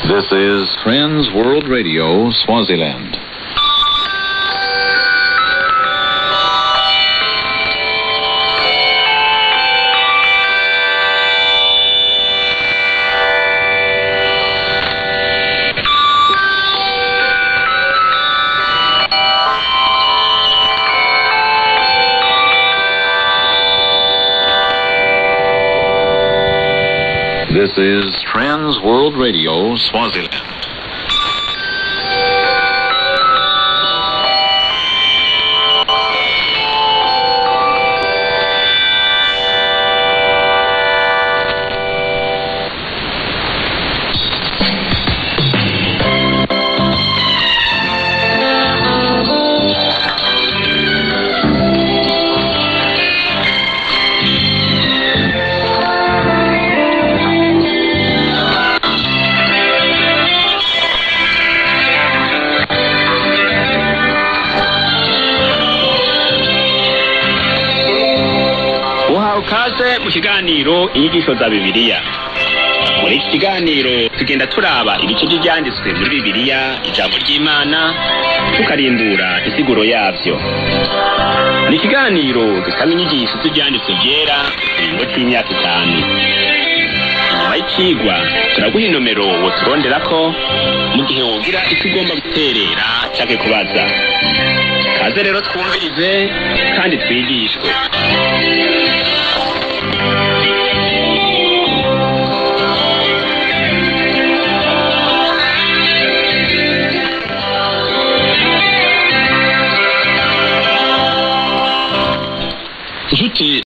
This is Trans World Radio, Swaziland. This is Trans World Radio, Swaziland. uhawe ukaze mu kiganiro inyigisho za bibiliya muri iki kiganiro tugenda turaba ibice by'ibyanditswe muri bibiliya ijambo ry'imana tukarimbura insiguro yabyo ni ikiganiro dusaba inyigisho z'ibyanditswe byera mu kiringo cy'imyaka itanu nyuma y'icigwa turaguha inomero woturondera ko mu gihe wogira icyo ugomba guterera cyangwa kubaza kaze rero twumvirize kandi twigishwe inshuti